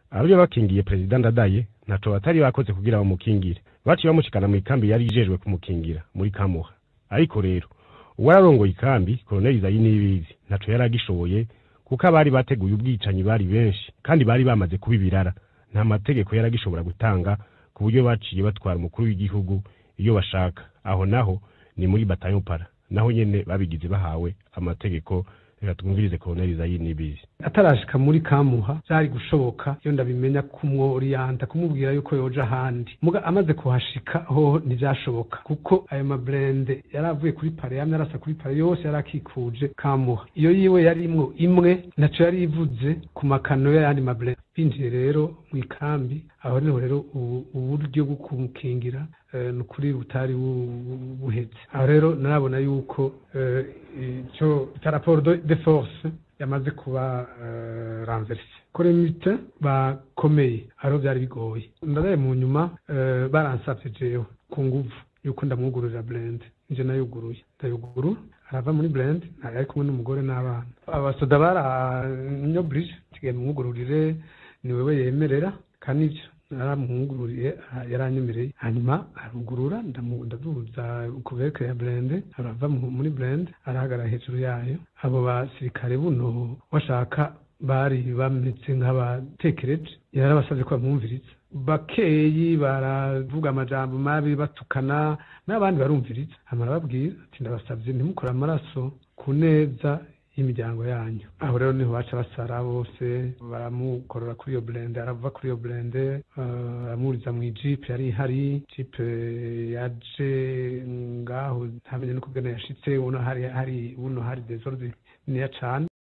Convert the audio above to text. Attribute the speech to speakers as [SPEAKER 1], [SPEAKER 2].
[SPEAKER 1] abari bakingiye perezida ndadaye ntaco batari bakoze kugira bamukingire baciye bamushikana mw'ikambi yari ijejwe kumukingira muri kamuha ariko rero uwararongoye ikambi koloneli zayi nibizi ntaco yari agishoboye kuko abari bateguye ubwicanyi bari benshi kandi bari bamaze kuba ibirara nta mategeko yari agishobora gutanga ku buryo baciye batwara umukuru w'igihugu iyo bashaka aho naho ni muri batayo para naho nyene babigize bahawe amategeko reka twumvirize koloneli zayi nibizi
[SPEAKER 2] atarashika muri kamuha byari gushoboka iyo ndabimenya kumworiyanta kumubwira yuko yoja ahandi muga amaze kuhashika ho ntivyashoboka kuko ayo mabrende yari avuye kuri pare yamye arasa kuri pare yose yari akikuje kamuha iyo yiwe yarimwo imwe naco yari ivuze ku makano y'ayandi mabrende binjiye rero mu ikambi aho niho rero ubu- uburyo bwo kumukingira eh, ni ukuri butari bu- bu- buheze aho rero narabona yuko eh, ico ca rapport de de force yamaze kuba uh, renverse kuri mite bakomeye ariho byari bigoye ndadaye mu nyuma eh, baransavye jewe ku nguvu yuko ndamwugururira blend nje nayuguruye ndayugurura arava muri blend ari kumwe n'umugore n'abana abasoda baranyobrije tigiye mwugururire ni wewe yemerera kandi ivyo naramwugururiye ah, yaranyemereye hanyuma arugurura ndamu- ndaduza kuveke ya blende arava mu- muri blende arahagarara hejuru yayo abo basirikare buno washaka bari bameze nk'abatekereje yarabasavye ko bamwumviriza bakeyi baravuga amajambo mabi batukana n'abandi barumviriza hama arababwira ati ndabasavye ntimukore amaraso ku neza y'imiryango yanyu aho rero niho baca basara bose baramukorora kuri iyo blende arava kuri iyo blende eh, aramuriza mu ijipe yari ihari jipe yaje ngaho ntamenye no kubwene yashitse uno hari hari uno hari desordre niya cane